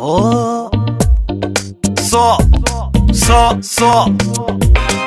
So, so, so, so.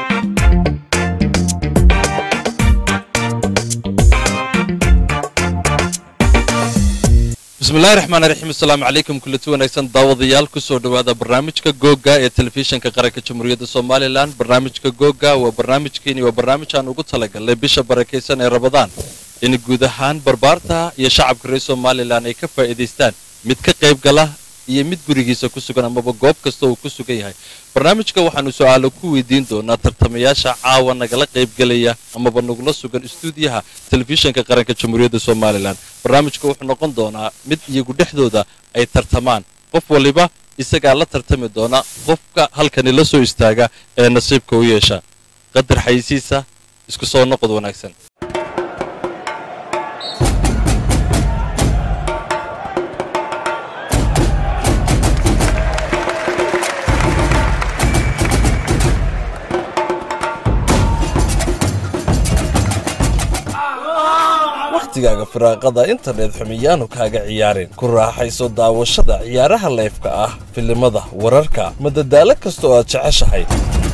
bismillahi raxmaan raxiim asalaamu calaykum kulati wanaagsan daawadayaal kusoo dhowaada barnaamijka googa ee telefishinka qaranka jamhuuriyadda somalilan barnaamijka googa waa barnaamijkeeni waa barnaamij aan ugu talagalnay bisha barakaysan ee rabadaan in guud ahaan barbaarta iyo shacabka reer somalilan ay ka faa'iidaystaan mid ka qayb gala iyo mid gurigiisa ku sugan amaba goob kasta uu ku sugan yahay barnaamijka waxaanu su-aalo ku weydiin doonaa tartamayaasha caawa nagala qaybgelaya amaba nagula sugan istuudiyaha telefishinka qaranka jamhuuriyadda somalilan barnaamijka wuxuu noqon doonaa mid iyagu dhexdooda ay tartamaan qof waliba isagaa la tartami doona qofka halkani la soo istaaga ee nasiibka u yeesha qadar xayisiisa isku soo noqod wanaagsan wakhtigaaga firaaqada internet xumiyaanu kaaga ciyaarin ku raaxayso daawashada ciyaaraha leefka ah filimada wararka madadaalo kasta oo aad jeceshahay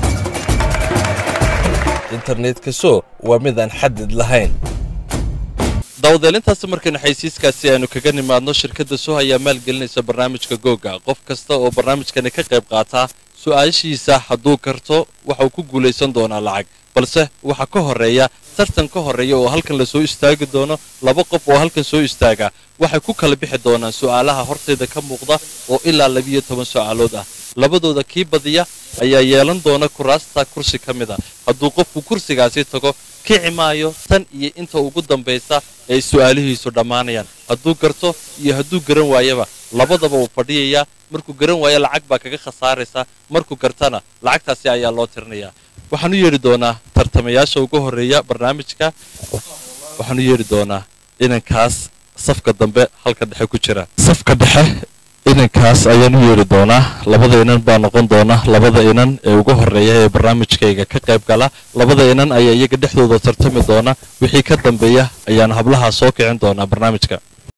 internetka so waa midaan xadid lahayn daawadeelintaasi markaynu xaysiiskaasi aynu kaga nimaadno shirkadda so ayaa maalgelinaysa barnaamijka googa qof kasta oo barnaamijkani ka qayb qaataa su'aashiisa hadduu karto waxauu ku guulaysan doonaa lacag balse waxaa ka horeeya tartan ka horeeya oo halkan la soo istaagi doono laba qof oo halkan soo istaaga waxay ku kala bixi doonaan su'aalaha hortayda ka muuqda oo ilaa labiyo toban su'aalood ah labadooda kii badiya ayaa yeelan doona kuraasta kursi ka mid a hadduu qofku kursigaasi tago kici maayo tan iyo inta ugu dambaysa ay su'aalihiisu dhammaanayaan hadduu garto iyo hadduu garan waayaba labadaba wuu fadhiyayaa markuu garan waayo lacag baa kaga khasaaraysa markuu gartana lacagtaasi ayaa loo tirinayaa waxaan u yeedhi doonaa tartamayaasha ugu horreeya barnaamijka waxaan u yeedhi doonaa inankaas safka dambe halka dhexe ku jira safka dhexe inankaas ayaan u yeedhi doonaa labada inan baa noqon doona labada inan ee ugu horreeya ee barnaamijkayga ka qayb gala labada inan ayaa iyaga dhexdooda tartami doona wixii ka dambeeya ayaan hablahaa soo kicin doonaa barnaamijka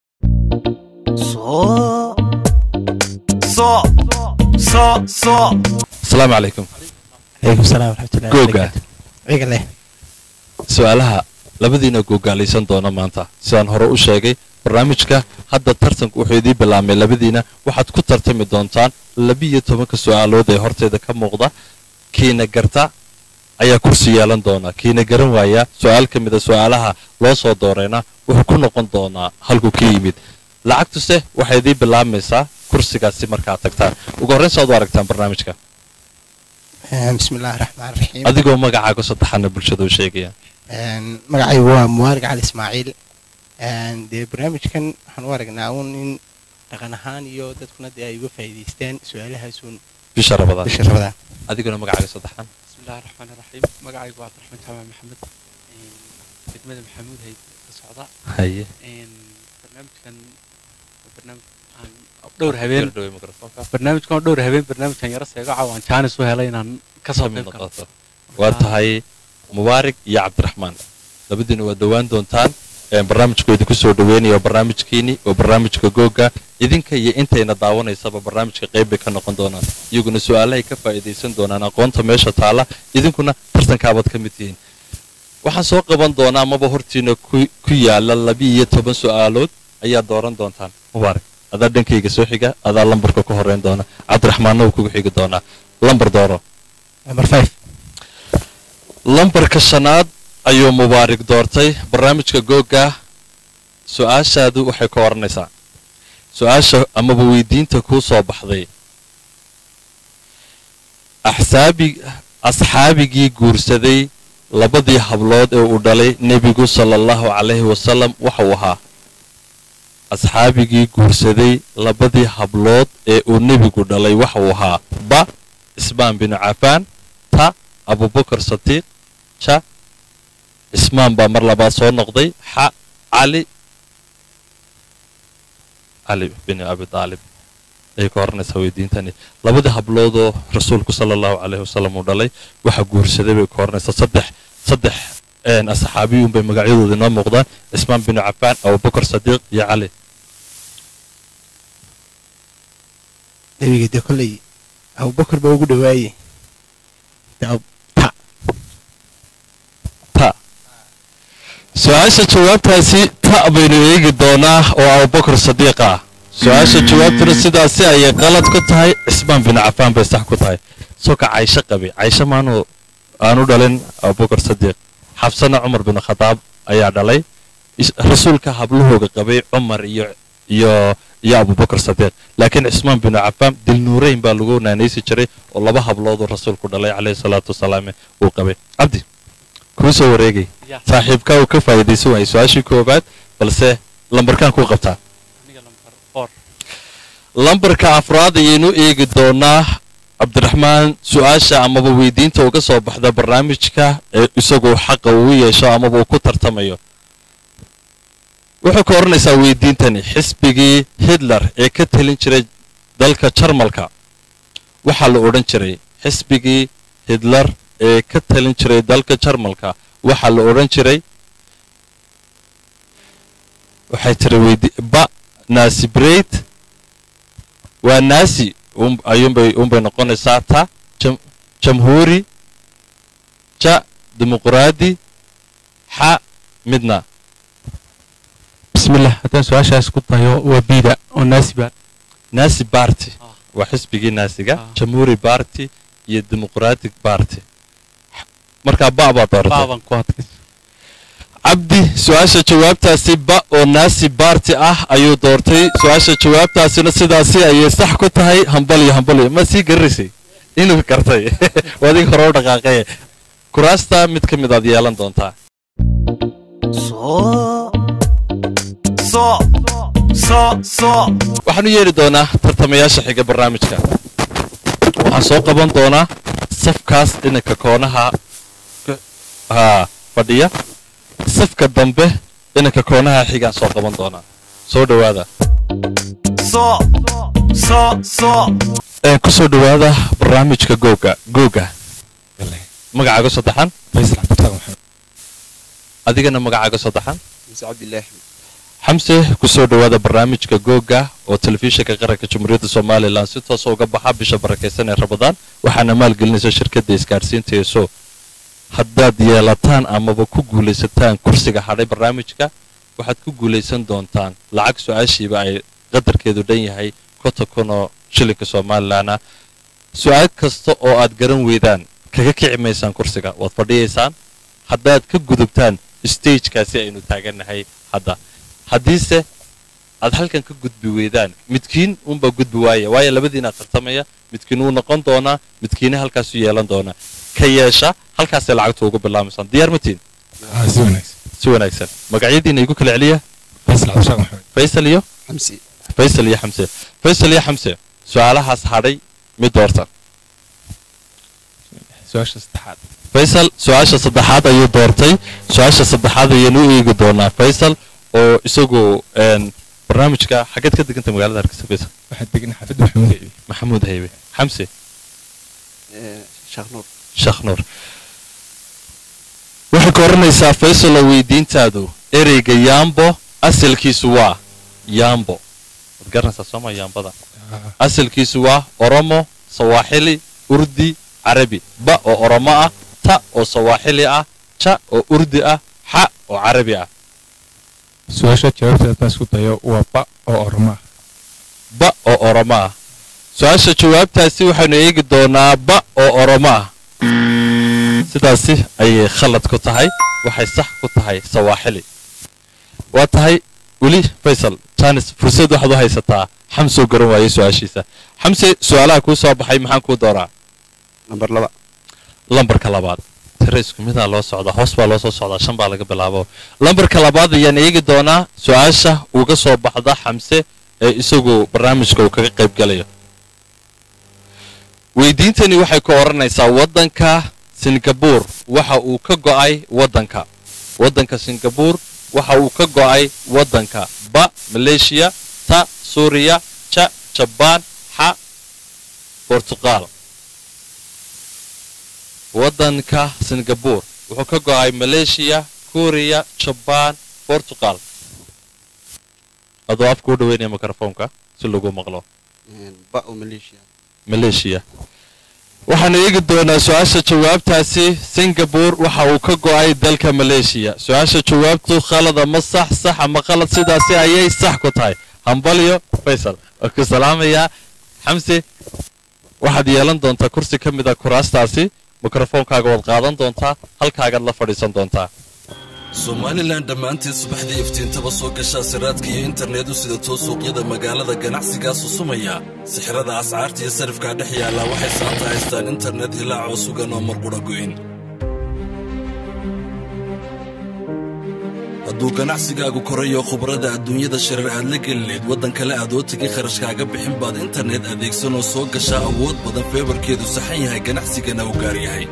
So, so, so, so. asalaamu calaykum alaikum salaam waraxmatullahi Googa. wabarakaatu. ciga leh su-aalaha labadiina googaalaysan doona maanta sidaan hore u sheegay barnaamijka hadda tartanku wuxuu idiin bilaabmay labadiina waxaad ku tartami doontaan labiyo tobanka su'aalood ee horteeda ka muuqda kiina garta ayaa kursi yeelan doona kiina garan waaya su'aal ka mida su'aalaha loo soo doorayna wuxuu ku noqon doonaa halkuu ka yimid lacagtuse waxay idiin bilaabmaysaa kursigaasi markaad tagtaan ugu horrayn saad u aragtaan barnaamijka Een, bismi illaahi raxmaan raxiim adigoo magacaaga saddexana bulshada u sheegaya Een, magacaygu waa muwaarig cali ismaaciil Een, dee barnaamijkan waxaan u aragnaa uun in dhaqan ahaan iyo dadkuna dee ay uga faa'iidaystaan su-aalahaasuun bisha rabadaan bisha rabadaan adiguna magacaaga saddexan بسم الله الرحمن الرحيم مقعي عبد الرحمن تمام محمد خدمة محمود هي الصعداء haye برنامج كان برنامج عن دور هبين برنامج كان دور هبين برنامج كان يرسل يقع وان كان سوى هلين كسب noqoto waa tahay mubaarig iyo cabdiraxmaan labadiina waa dhowaan doontaan Een, barnaamijku idinku soo dhaweynaya waa barnaamijkiini waa barnaamijka googa idinka iyo intayna daawanaysaba barnaamijka qayb bay ka noqon doonaan iyaguna su'aalahay ka faa'iidaysan doonaan aqoonta meesha taala idinkuna tartankaabaad ka mid tihiin waxaan soo qaban doonaa amaba hortiina ku ku yaala labi-iyo toban su'aalood ayaa dooran doontaan mubaarig adaa dhankayga soo xiga adaa lambarka ku horeyn doona cabdiraxmaanna wuu kugu xigi doonaa lambar dooro number five lambarka shanaad ayuu mubaarig doortay barnaamijka googa su-aashaadu waxay ka odhanaysaa su-aasha amaba weydiinta kuu soo baxday axsaabi asxaabigii guursaday labadii hablood ee uu dhalay nebigu sala allahu calayhi wasalam waxau ahaa asxaabigii guursaday labadii hablood ee uu nebigu dhalay waxau ahaa ba ismaan binu cafaan ta abubakar sadiiq ja cismaan baa mar labaad soo noqday xa cali cali bin abi aalib ayay ka oranaysaa weydiintani labadii habloodoo rasuulku sala allahu calayhi wasalam uu dhalay waxa guursaday bay ka oranaysaa saddex saddex een, asxaabiyuun bay magacyadooda inoo muuqdaan cismaan binu cafaan abubakar sadiiq iyo cali nebiga dee kolley abubakar baa ugu dhawaaye dee Abu- ta ta su-aasha jawaabtaasi ta baynu eegi doonaa oo abubakar sadiiq ah su-aasha jawaabtuna sidaasi ayay qalad ku tahay cismaan bin cafaan bay sax ku tahay soka caysho qabi caysho maanu aanu dhalin abubakar sadiiq xabsana cumar bin khadaab ayaa dhalay is- rasuulka hablahooga qabay cumar iyo iyo iyo abubakar sadiiq laakiin cismaan bin cafaan dilnuureyn baa lagu naanaysi jiray oo laba hablooduu rasuulku dhalay calayhi salaatu wasalaam uu qabay cabdi kuu soo wareegay Ya. saaxiibkaa uu ka faa'iidaysan waayay su-aashii koowaad balse lambarkaan kuu qabtaa aniga lambar four lambarka afraad ayaynu eegi doonaa cabdiraxmaan su-aasha amaba weydiinta uga soo baxda barnaamijka ee isagoo xaqa uu yeesho amaba uu ku tartamayo wuxuu ka odhanaysaa weydiintani xisbigii hitler ee ka talin jiray dalka jarmalka waxaa la odhan jiray xisbigii hitler ee ka talin jiray dalka jarmalka waxaa la odhan jiray waxay tiri weydi ba nasibreyd waa naasi un- ayuunbay unbay noqonaysaa ta jam- jamhuuri ja dimuqraadi xa midna bismillah haddaan su-aashaas ku dayo waa biida oo naasiba naasi barty Ah. waa xisbigii naasiga Ah. jamhuuri barty iyo democratic barty markaa ba baa dooratay baaban ku adkay cabdi su-aasha jawaabtaasi ba oo naasi baarti ah ayuu doortay su-aasha jawaabtaasina sidaasi ayay sax ku tahay hambalyo hambalyo ma sii garanaysay inuu gartay wadig hore u dhaqaaqee kuraasta mid ka mid aad yeelan doontaa so so so so waxaanu yeeli doonaa tartamayaasha xiga barnaamijka waxaan soo qaban doonaa safkaas dhinanka koonaha ka- haa fadhiya safka dambe dhinanka koonaha xigaan soo qaban doonaa soo dhowaada so so so ee ku soo dhowaada barnaamijka googa googa magacaaga saddexan faysal cabdirasaaq maxamed adigana magacaaga saddexan muse cabdilaahi xamse ku soo dhowaada barnaamijka googa oo telefishinka qaranka jamhuuriyadda somalilan si toosa uga baxa bisha barakaysan ee rabadaan waxaana maalgelinaysa shirkadda isgaadhsiinta eeso haddaad yeelataan amaba ku guulaysataan kursiga hadhay barnaamijka waxaad ku guulaysan doontaan lacag su-aashiiba ay qadarkeedu dhan yahay konton kun oo shilinka somalilanah su-aal kasta oo aad garan weydaan kaga kici maysaan kursiga waad fadhiyaysaan haddaad ka gudubtaan stagekaasi aynu taagannahay hadda haddiise aad halkan ka gudbi weydaan midkiin unbaa gudbi waaya waayo labadiinaa tartamaya midkiin wuu noqon doonaa midkiina halkaasu yeelan doonaa ka yeesha halkaasay lacagtu ugu bilaamaysaan diyaar matiin si wanaagsan si wanaagsan magacyadiina igu kala celiya faysal cabdirasaaq maxamed faysal iyo xamsi faysal iyo xamse faysal iyo xamse su-aalahaas hadhay mid doorta su-aasha saddexaad faysal su-aasha saddexaad ayuu doortay su-aasha saddexaad ayaynu u eegi doonaa faysal oo isagu een, barnaamijka xaggeed ka deganta magaalada hargeysa faysal waxaa degan xaafadda maxamuud haybe maxamuud haybe xamse sheekh nuur sheekh nuur waxay ka odhanaysaa faysal oo weydiintaadu ereyga yaambo asalkiisu waa yaambo waad garanaysaa sooma yaambada asalkiisu waa oromo sawaaxili urdi carabi ba oo oromo ah ta oo sawaaxili ah ja oo urdi ah xa oo carabi ah su-aasha jawaabteeda haddaan isku dayo waa ba oo orma ah ba oo oromo ah su-aasha jawaabtaasi waxaynu eegi doonaa ba oo oromo ah sidaasi ayay khalad ku tahay waxay sax ku tahay sawaaxili waa tahay weli faysal janis fursad waxaad u haysataa xamsoo garan waayey su-aashiisa xamse su-aalaha kuu soo baxay maxaan kuu dooraa nambar laba lambarka labaad tiro isku midaa loo socdaa hoos baa loo soo socdaa shan baa laga bilaabo lambarka labaad ayaan eegi doonaa su-aasha uga soo baxda xamse ee isagu barnaamijka uu kaga qayb galayo weydiintani waxay ku odhanaysaa waddanka singabuur waxa uu ka go'ay waddanka waddanka singabuur waxa uu ka go'ay waddanka ba maleeshiya ta suuriya ja jabaan xa bortuqaal waddanka singabuur wuxuu ka go'ay maleeshiya kuuriya jabaan bortuqal adoo afka u dhaweynaya mikrofoonka si lagu maqlo ba oo maleeshiya maleeshiya waxaanu eegi doonaa su-aasha jawaabtaasi singabore waxa uu ka go'ay dalka maleeshiya su-aasha jawaabtu khalada ma sax sax ama khalad sidaasi ayay sax ku tahay hambalyo faysal waa ku salaamayaa xamse waxaad yeelan doontaa kursi ka mid a kuraastaasi mikrofoonkaaga waad qaadan doontaa halkaagaad la fadhiisan doontaa somalilan dhammaanteed subaxdii iftiintaba soo gashaa siraadka iyo internet u sidatoo suuqyada magaalada ganacsigaa susumaya sixirada ascaarta iyo sarifkaa dhex yaallaa waxay saanta haystaan internet hilaacoo sugan oo marqudha goyn hadduu ganacsigaagu korayo khubrada adduunyada shareer aad la gelineed waddan kale aad oo tegay kharashkaaga bixin baad internet adeegsanoo soo gashaa awood badan feebarkeedu saxan yahay ganacsigana u gaar yahay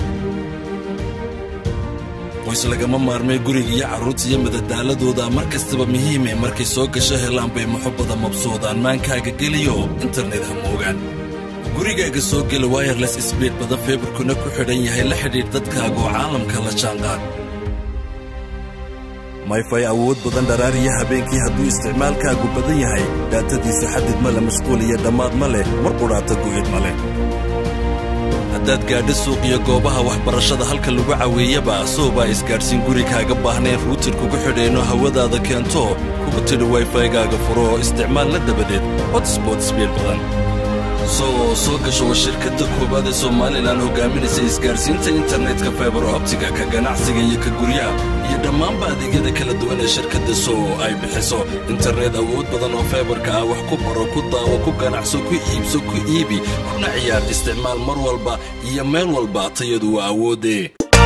qoys lagama maarmay guriga iyo carruurta iyo madadaaladooda mar kastaba muhiime markay soo gasho helaan bay muxubbada mabsuudaan maankaaga geliyo internet ha moogaan gurigaaga soo gela wayerles sbiid badan feebarkuna ku xidhan yahay la xidhiidh dadkaaga oo caalamka la jaanqaad mayfay awood badan dharaariya habeenkii hadduu isticmaalkaagu badan yahay daatadiisu xadid ma leh mashquul iyo dhammaad ma leh mar qudhaata go'id ma leh haddaad gaadho suuq iyo goobaha waxbarashada halka lagu caweeyaba soobaa isgaadhsiin guri kaaga baahnayn ruutir kugu xidheenoo hawadaada keento kugu tidhi wayfaygaaga furo oo isticmaal la dabadeed hotspot sbiid badan soo soo gasho waa shirkadda koowaad ee somalilan hogaaminaysa isgaadhsiinta internetka faibar optiga ka ganacsiga iyo ka guryaha iyo dhammaanba adeegyada kala duwan ee shirkadda soo ay bixiso internet awood badan oo faibarka ah wax ku baro ku daawo ku ganacso ku iibso ku iibi kuna ciyaar isticmaal mar walba iyo meel walba tayadu waa awoodee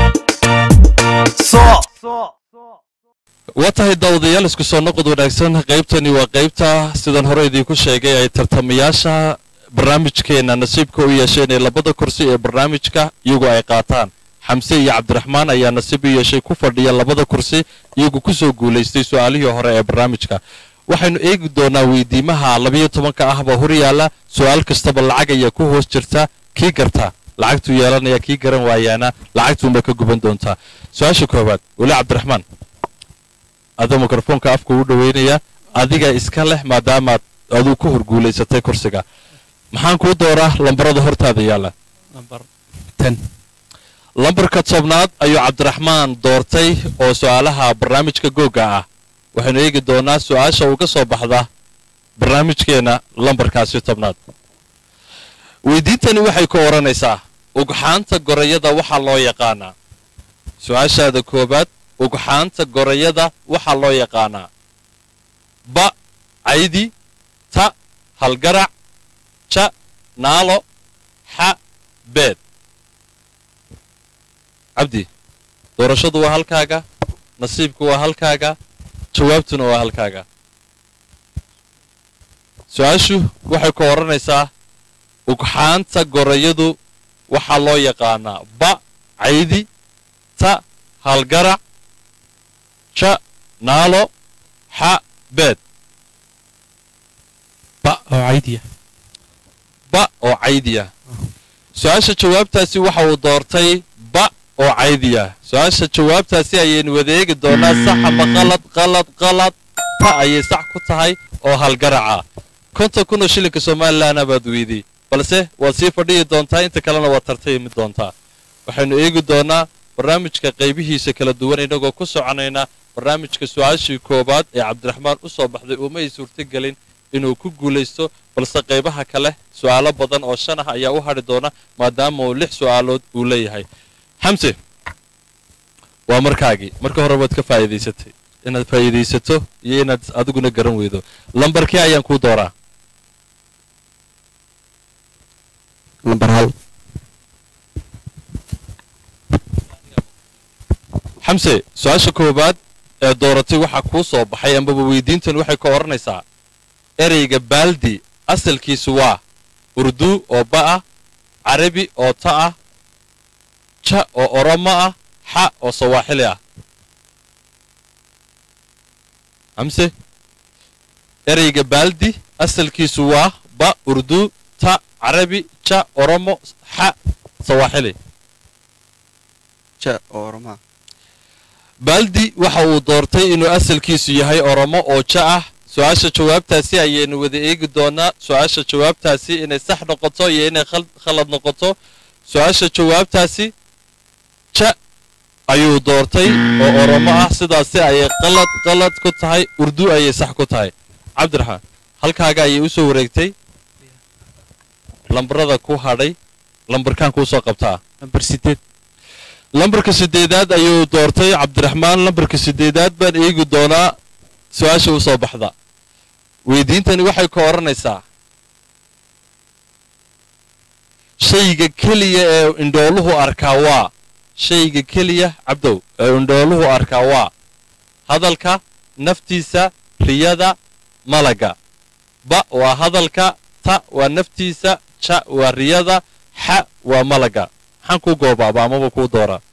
waa tahay daawadayaal isku soo noqod wanaagsan qaybtani waa qaybta sidan hore idiinku sheegay ay tartamayaasha barnaamijkeenna nasiibka u yeesheen ee labada kursi ee barnaamijka iyagu ay qaataan xamse iyo cabdiraxmaan ayaa nasiib u yeeshay ku fadhiya labada kursi iyagu ku soo guulaystay su-aalihii hore ee barnaamijka waxaynu eegi doonaa weydiimaha labiyo tobanka ahba hor yaalla su-aal kastaba lacag ayaa ku hoos jirta kii garta lacagtuu yeelanaya kii garan waayaana lacagtuunba ka guban doontaa su-aasha koowaad weli cabdiraxmaan adoo mikrofoonka afka u dhoweynaya adiga iska leh maadaamaad aduu ku horguulaysatay kursiga maxaan kuu dooraa lambarada hortaada yaalla number ten lambarka tobnaad ayuu cabdiraxmaan doortay oo su'aalaha barnaamijka googa ah waxaynu eegi doonaa su'aasha uga soo baxda barnaamijkeenna lambarkaasi tobnaad weydiintani waxay ku odhanaysaa ugxaanta gorayada waxaa loo yaqaanaa su-aashaada koowaad ugxaanta gorayada waxaa loo yaqaanaa ba caydi ta halgarac ja naalo xa beed cabdi doorashadu waa halkaaga nasiibku waa halkaaga jawaabtuna waa halkaaga su-aashu waxay ku odhanaysaa ugxaanta gorayadu waxaa loo yaqaanaa ba caydi ta halgarac ja naalo xa beed ba oo caydiya ba oo caydiya su-aasha jawaabtaasi waxa uu doortay ba oo caydiya su-aasha jawaabtaasi ayaynu wadeegi doonaa sax ama qalad qalad qalad ta ayay sax ku tahay oo halgaraca konton kun oo shilinka somalilanna baad weydii balse waad sii fadhiyi doontaa inta kalena waad tartaymi doontaa waxaynu eegi doonaa barnaamijka qaybihiisa kala duwan inagoo ku soconaynaa barnaamijka su-aashii koowaad ee cabdiraxmaan u soo baxday uma ay suurtogelin inuu ku guulaysto balse qaybaha kale su'aalo badan oo shan ah ayaa u hadhi doona maadaama uu lix su'aalood uu leeyahay xamse waa markaagii marka hore waad ka faa'iidaysatay inaad faa'iidaysato iyo inaad adiguna garan weydo lambarkii ayaan kuu dooraa lambar hal xamse su-aasha koowaad ee dooratay waxaa kuu soo baxay ambaba weydiintan waxay ka odhanaysaa ereyga baaldi asalkiisu waa urdu oo ba ah carabi oo ta ah ja oo oromo ah xa oo sawaaxili ah xamse ereyga baaldi asalkiisu waa ba urdu ta carabi ja oromo xa sawaaxili ja oo oromaa baaldi waxa uu doortay inuu asalkiisu yahay oromo oo ja ah su-aasha jawaabtaasi ayaynu wada eegi doonaa su-aasha jawaabtaasi inay sax noqoto iyo inay khal- khalad noqoto su-aasha jawaabtaasi ja ayuu doortay oo oromo ah sidaasi ayay qalad qalad ku tahay urdu ayay sax ku tahay cabdiraxmaan halkaaga ayay u soo wareegtay lambarada ku hadhay lambarkaan kuu soo qabtaa nambar sideed lambarka sideedaad ayuu doortay cabdiraxmaan lambarka sideedaad baan eegi doonaa su-aasha u soo baxda weydiintani waxay ka odhanaysaa shayga keliya ee indhooluhu arkaa waa shayga keliya cabdow ee indhooluhu arkaa waa hadalka naftiisa riyada malaga ba waa hadalka ta waa naftiisa ja waa riyada xa waa malaga maxaan kuu goobaaba amaba kuu dooraa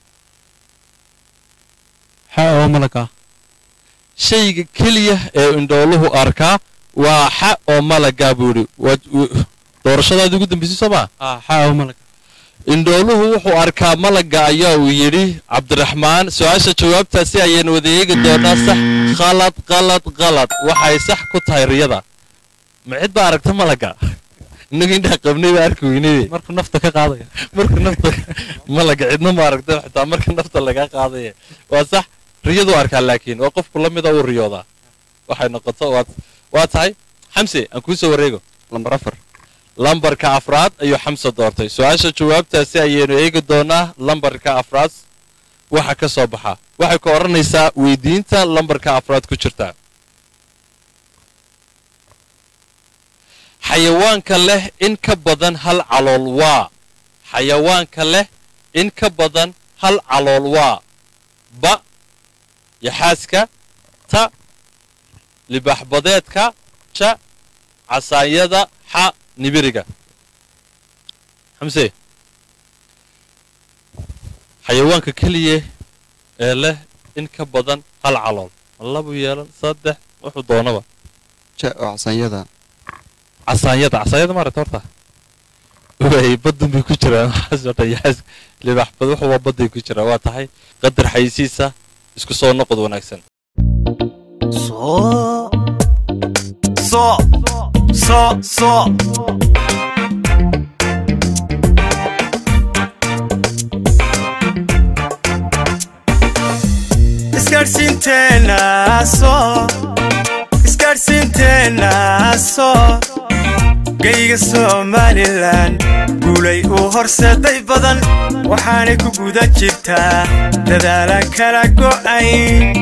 xa oo malaga shayga keliya ee indhooluhu arkaa waa xa oo malagaa buu yidhi waa w- doorashadaadii ugu dambaysay soo maa ah xa oo malaga indhooluhu wuxuu arkaa malaga ayaa uu yidhi cabdiraxmaan su-aasha jawaabtaasi ayaynu wada eegi doonaa sax qalad qalad qalad waxay sax ku tahay riyada ma cid baa aragta malaga innagu indhaa qabnay baa arki weynayde markuu nafta ka qaadaya marka nafta malaga cidna ma aragta xitaa marka nafta laga qaadaya waa sax riyadu arkaa laakiin waa qofku la mida uu riyoodaa waxay noqoto waa waa tahay xamse aan kuu soo wareego lambar afar lambarka afraad ayuu xamse doortay su-aasha jawaabtaasi ayaynu eegi doonaa lambarka afraad waxa ka soo baxa waxay ka odhanaysaa weydiinta lambarka afraad ku jirta xayawaanka leh in ka badan hal calool waa xayawaanka leh in ka badan hal calool waa ba yaxaaska ta libaxbadeedka ja casaanyada xa nibiriga xamse xayawaanka keliya ee leh in ka badan hal calool labu yeelan saddex wuxuu doonaba ja oo casanyada casaanyada casaanyada maaragta horta way badun bay ku jiraan waxaas oo dhan yaas libaxbad wuxuuba badday ku jiraa waa tahay qadar xayisiisa isku soo noqod wanaagsan So, so, so, so. Isgaadhsiinteena soo, isgaadhsiinteena soo. geyga somalilan guulay uu horseeday badan waxaanay ku guda jirtaa dadaalaan kala go'ayn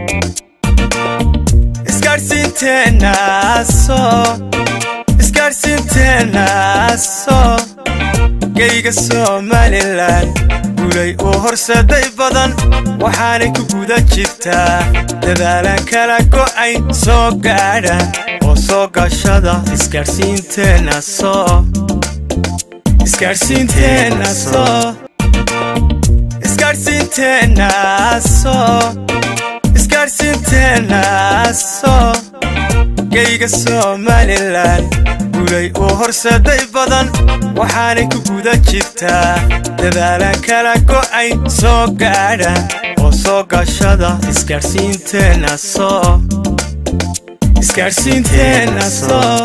isgaadhsiinteenna soo isgaadhsiinteenna soo geyga somalilan guulay uu horseeday badan waxaanay ku guda jirtaa dadaalaan kala go'ayn soo gaadha oo soo gashada isgaadhsiinteenna soo isgaadhsiinteenna soo isgaadhsiinteenna soo isgaadhsiinteenna soo geyga somalilan guulay uu horseeday badan waxaanay ku guda jirtaa dadaalaan kala go'ayn soo gaadha oo soo gashada isgaadhsiinteenna soo isgaadhsiinteenna soo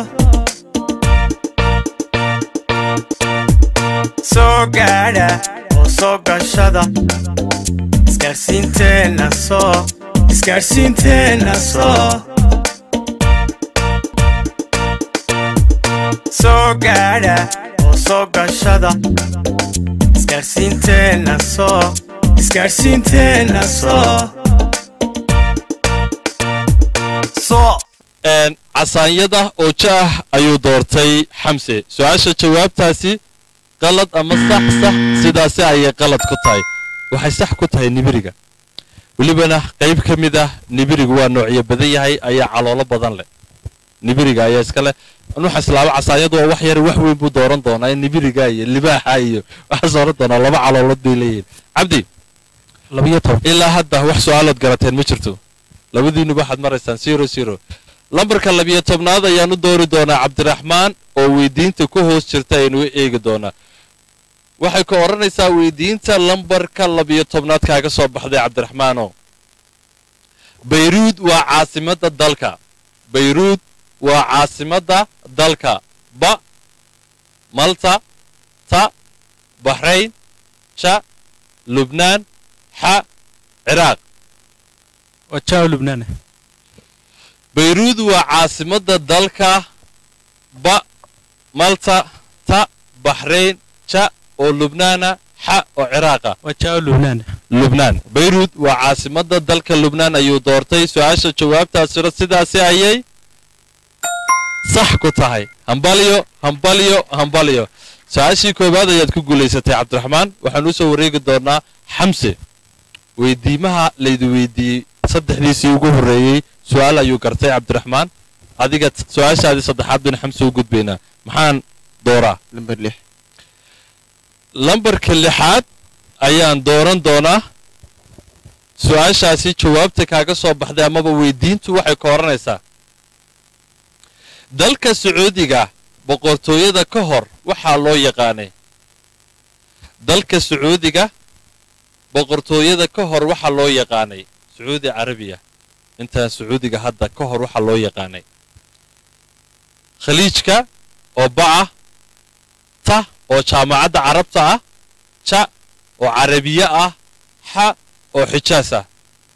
soo gaadha oo soo gashada isgaadhsiinteenna soo isgaadhsiinteenna soo soo gaadha oo soo gashada isgaadhsiinteenna soo isgaadhsiinteenna soo so een, casaanyada oo ja ah ayuu doortay xamse su-aasha jawaabtaasi qalad ama sax sax sidaasi ayay qalad ku tahay waxay sax ku tahay nibiriga welibana qayb ka mid ah nibirigu waa noocyo badan yahay ayaa caloolo badan leh nibiriga ayaa iska leh nuuxa islaaba casaanyadu waa wax yar wax weyn buu dooran doonaa in nibiriga iyo libaaxa iyo waxaas oran doonaa laba caloolood bay leeyihin cabdi labiyo toban ilaa hadda wax su-aalood garateen ma jirto labadiinuba waxaad maraysaan zero zero lambarka labiyo tobnaad ayaan u doori doonaa cabdiraxmaan oo weydiinta ku hoos jirta aynu u eegi doonaa waxay ka odhanaysaa weydiinta lambarka labiyo tobnaad kaaga soo baxday cabdiraxmaano bayruud waa caasimadda dalka bayruud waa caasimadda dalka ba malta ta baxrayn ja lubnaan xa ciraaq waa jaa lubnaan bayruud waa caasimadda dalka ba malta ta baxrayn ja oo lubnaana xa oo ciraaqa waa jaa lubnaan lubnaan bayruud waa caasimadda dalka lubnaan ayuu doortay su-aasha jawaabtaasuna sidaasi ayay sax ku tahay hambalyo hambalyo hambalyo su-aashii koowaad ayaad ku guulaysatay cabdiraxmaan waxaan u soo wareegi doonaa xamse weydiimaha laydi weydiiyey saddexdiisii ugu horreeyey su-aal ayuu gartay cabdiraxmaan adiga su-aashaadii saddexaad baynu xamse u gudbaynaa maxaan dooraa lamber lix lambarka lixaad ayaan dooran doonaa su-aashaasi jawaabta kaaga soo baxday amaba weydiintu waxay ka odhanaysaa dalka sacuudiga boqortooyada ka hor waxaa loo yaqaanay dalka sacuudiga boqortooyada ka hor waxaa loo yaqaanay sacuudi carabiya intaan sacuudiga hadda ka hor waxaa loo yaqaanay khaliijka oo baca ta oo jaamacadda carabta ah ja oo carabiye ah xa oo xijaas ah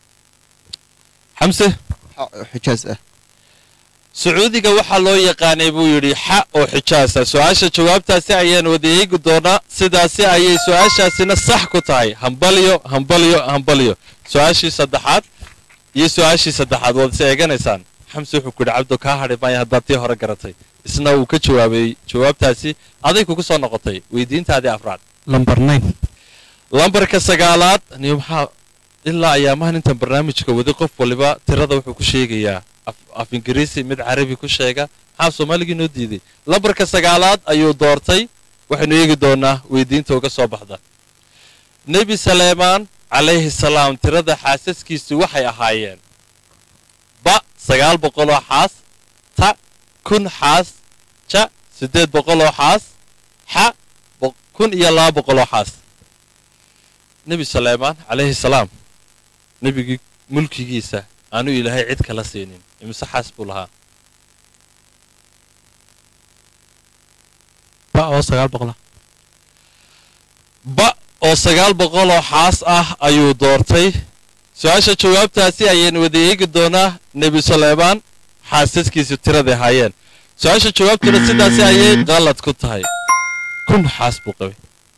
xamse xijaas ah sacuudiga waxaa loo yaqaanay buu yidhi xa oo xijaasa su-aasha jawaabtaasi ayaan wada eegi doonaa sidaasi ayay su-aashaasina sax ku tahay hambalyo hambalyo hambalyo su-aashii saddexaad iyo su-aashii saddexaad waad is eeganaysaan xamse wuxuu ku yidhi cabdo kaa hadhi maaya haddaad tii hore garatay isna uu ka jawaabay jawaabtaasi aday kugu soo noqotay weydiintaadii afraad lambar nine lambarka sagaalaad niyo maxaa ilaa ayaamahan intaan barnaamijka wadi qof waliba tirada wuxuu ku sheegayaa af ingiriisi mid carabi ku sheega maxaa soomaaligii noo diiday lambarka sagaalaad ayuu doortay waxaynu eegi doonaa weydiinta uga soo baxda nebi saleemaan calayhi salaam tirada xaasaskiisu waxay ahaayeen ba sagaal boqoloo xaas ta kun xaas ja siddeed boqoloo xaas xa kun iyo laba boqoloo xaas nebi saleemaan calayhi salaam nebigii mulkigiisa aanu ilaahay cid kala siinin imise xaas buu lahaa ba oo sagaal boqola ba oo sagaal boqoloo xaas ah ayuu doortay su-aasha jawaabtaasi ayaynu wada eegi doonaa nebi saleemaan xaasaskiisu tiraday ahaayeen su-aasha jawaabtuna sidaasi ayay qalad ku tahay kun xaas buu qabay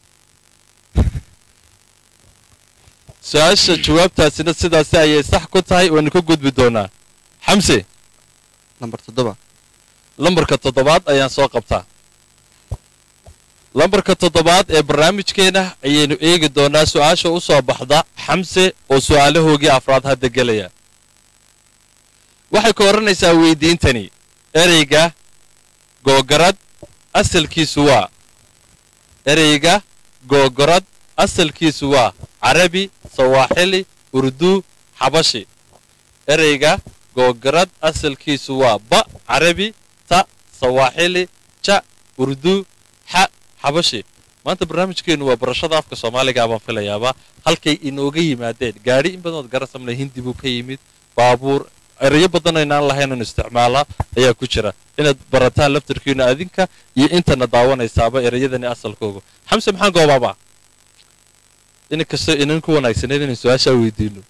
su-aasha jawaabtaasina sidaasi ayay sax ku tahay waynu ka gudbi doonaa xamse lambar toddoba lambarka toddobaad ayaan soo qabtaa lambarka toddobaad ee barnaamijkeena ayaynu eegi doonaa su-aasha u soo baxda xamse oo su'aalahoogii afraad hadda gelaya waxay ka odhanaysaa weydiintani ereyga googarad asalkiisu waa ereyga googorad asalkiisu waa carabi sawaaxili urduu xabashi ereyga googarad asalkiisu waa ba carabi ta sawaaxili ja urduu xa xabashi maanta barnaamijkeennu waa barashada afka soomaaliga baan filayaaba halkay inooga yimaadeen gaadhi in badanood garasamle hindi buu ka yimid baabuur erayo badan aynaan lahaynun isticmaala ayaa ku jira inaad barataan laftarkiina adinka iyo intana daawanaysaaba ereyadani asalkooga xamse maxaan goobaaba in kastoo inan ku wanaagsaneyd inaan su-aashaa weydiino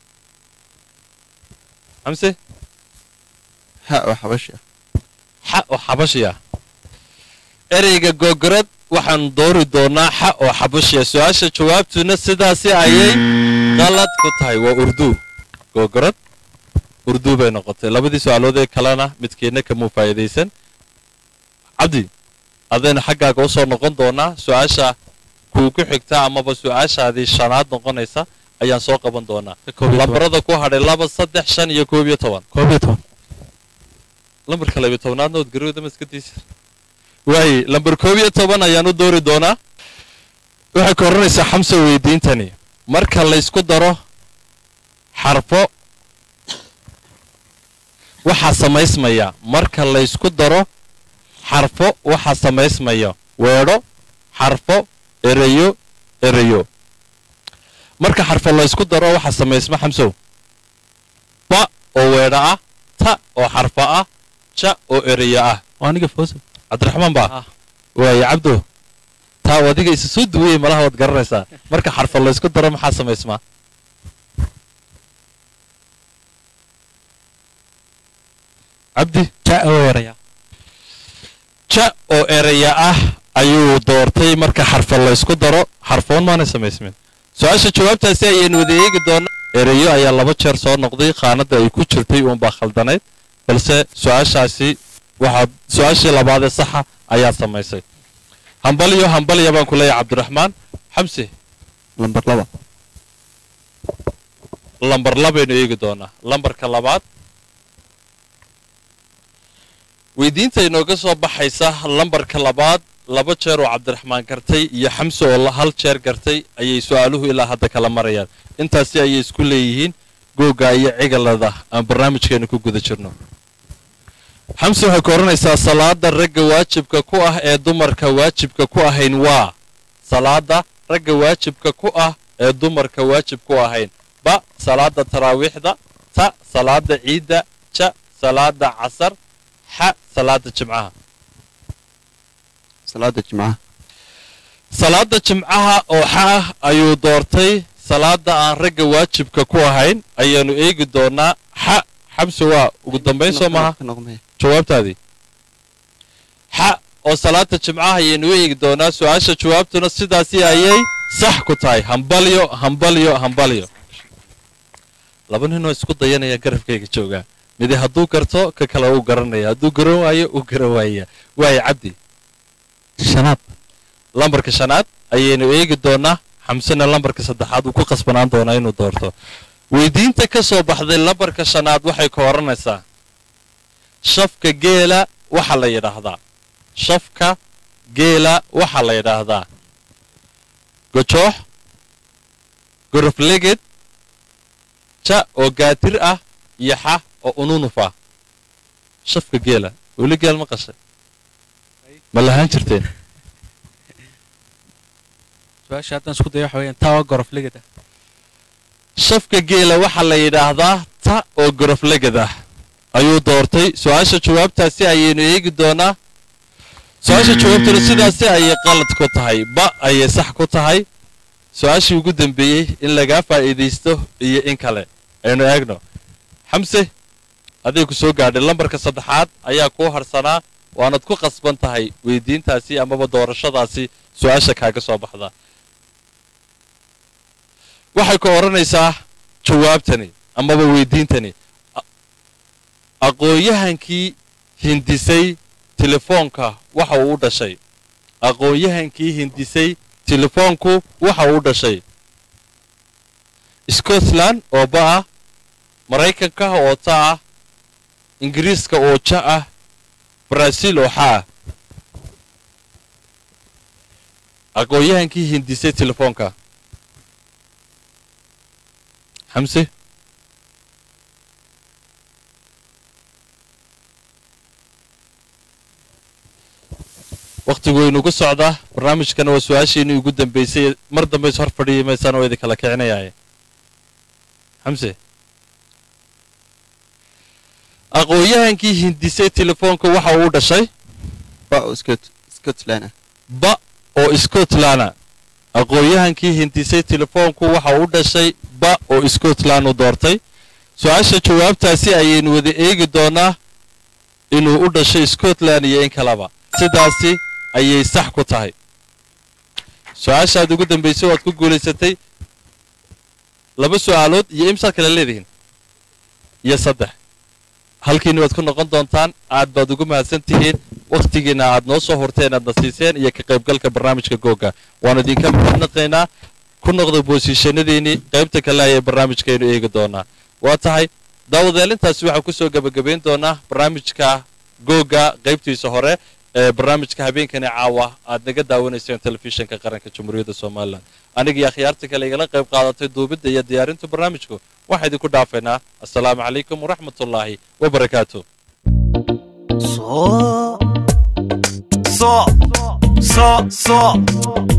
xamse ha oo xabashi ah xa oo xabashiya ereyga googorad waxaan doori doonaa xa oo xabashiya su-aasha jawaabtuna sidaasi ayay qalad ku tahay waa urduu googorad urduu bay noqotay labadii su-aalood ee kalena midkeedna kamuu faa'idaysan cabdi adaynu xaggaaga u soo noqon doonaa su-aasha kuu ku xigta amaba su-aashaadii shanaad noqonaysa ayaan soo qaban doonaa lambarada ku hadhay laba saddex shan iyo koob iyo toban koob iyo toban lambarka labiyo tobnaadna ood garowda ma iska diisa waaye lambar koob iyo toban ayaan u doori doonaa waxay ka odhanaysaa xamsa weydiintani marka laysku daro xarfo waxaa samaysmaya marka laysku daro xarfo waxaa samaysmaya weedho xarfo ereyo ereyo marka xarfo laysku daro waxaa samaysma xamsow ba oo weedho ah ta ta oo xarfa ah ja oo ereya ah waa aniga fawsa cabdiraxmaan baa Ah. waaye cabdo taa oo adiga isa soo duwayey malaha waad garanaysaa marka xarfa laysku daro maxaa samaysmaa cabdi ja oo eraya ja oo ereya ah ayuu doortay marka xarfa laysku daro xarfoon maanay samaysmin su-aasha jawaabtaasi ayaynu wada eegi doonaa ereyo ayaa laba jeer soo noqday qaanadda ay ku jirtay uunbaa khaldanayd balse su-aashaasi waxaad su-aashii labaadee saxa ayaad samaysay hambalyo hambalya baan ku leeyahay cabdiraxmaan xamse lambar laba lambar labaynu eegi doonaa lambarka labaad weydiinta inooga soo baxaysa lambarka labaad laba jeer oo cabdiraxmaan gartay iyo xamse oo la- hal jeer gartay ayay su-aaluhu ilaa hadda kala marayaan intaasi ayay isku leeyihiin googa iyo cigalada aan barnaamijkeenu ku guda jirno xamse waxay ku odhanaysaa salaada ragga waajibka ku ah ee dumarka waajibka ku ahayn waa salaada ragga waajibka ku ah ee dumarka waajib ku ahayn ba salaada taraawiixda ta salaada ciidda ja salaada casar xa salaada jimcaha salaada jimcaha salaada jimcaha oo xa ah ayuu doortay salaada aan ragga waajibka ku ahayn ayaanu eegi doonaa xa xamse waa ugu dambayn soo maha Ka noqmaya. jawaabtaadii xa oo salaada jimcaha ayaynu u eegi doonaa su-aasha jawaabtuna sidaasi ayay sax ku tahay hambalyo hambalyo hambalyo laba ninoo isku dayanaya garabkayga joogaa midi hadduu garto ka kale uu garanaya hadduu garan waayo uu garan waaya waaye cabdi shanaad lambarka shanaad ayaynu eegi doonaa xamsena lambarka saddexaad uu ku qasbanaan doonaa inuu doorto weydiinta ka soo baxday lambarka shanaad waxay ka odhanaysaa shafka geela waxaa la yidhaahdaa shafka geela waxaa la yidhaahdaa gojoox gorofleged ja oo gaatir ah iyo xa oo ununuf ah shafka geela weli geel ma qashay ma lahaan jirteen su-aasha haddaan isku dayo waxa weeyaan tawa gorof ligada shafka geela waxaa la yidhaahdaa ta oo goroflegad ah ayuu doortay su-aasha jawaabtaasi ayaynu eegi doonaa su-aasha jawaabtuna sidaasi ayay qalad ku tahay ba ayay sax ku tahay su-aashii ugu dambeeyey in lagaa faa'iidaysto iyo in kale aynu eegno xamse aday ku soo gaadhay lambarka saddexaad ayaa kuu harsanaa waanad ku qasban tahay weydiintaasi amaba doorashadaasi su-aasha kaaga soo baxda waxay ku odhanaysaa jawaabtani amaba weydiintani A- aqoon-yahankii hindisay telefoonka waxa uu u dhashay aqoon-yahankii hindisay telefoonku waxa uu u dhashay scotland oo ba ah maraykanka oo ta ah ingiriiska oo ja ah baraaziil oo xa ah aqoon-yahankii hindisay telefoonka xamse wakhtigu waynugu socdaa barnaamijkana waa su-aashiinii ugu dambaysay mar dambe is hor fadhiyi maysaan oo idin kala kicinayaaye xamse aqoon-yahankii hindisay telefoonka waxa uu u dhashay ba oo Scot- scotland ah ba oo scotland aqoon-yahankii hindisay telefoonku waxa uu u dhashay ba oo scotland u doortay su-aasha jawaabtaasi ayaynu wada eegi doonaa inuu u dhashay scotland iyo in kaleba sidaasi ayay sax ku tahay su-aashaad ugu dambaysay waad ku guulaysatay laba su-aalood iyo imsaad kale leedihiin iyo saddex halkiina waad ku noqon doontaan aad baad ugu mahadsan tihiin wakhtigiina aad noo soo horteen aadna siiseen iyo ka qaybgalka barnaamijka googa waanu idinka mahadnaqaynaa ku noqda boosiishanadiinii qaybta kale ayay barnaamijkaynu eegi doonaa waa tahay daawadeelintaasi waxaan kusoo gebagabayn doonaa barnaamijka googa qaybtiisa hore ee barnaamijka habeenkani caawa aad naga daawanayseen telefishinka qaranka jamhuuriyadda somalilan aniga iyo akhyaarta kale igala qayb qaadatay duubidda iyo diyaarinta barnaamijku waxaa idinku dhaafaynaa assalaamu calaykum waraxmatullaahi wabarakaatu So, so, so, so.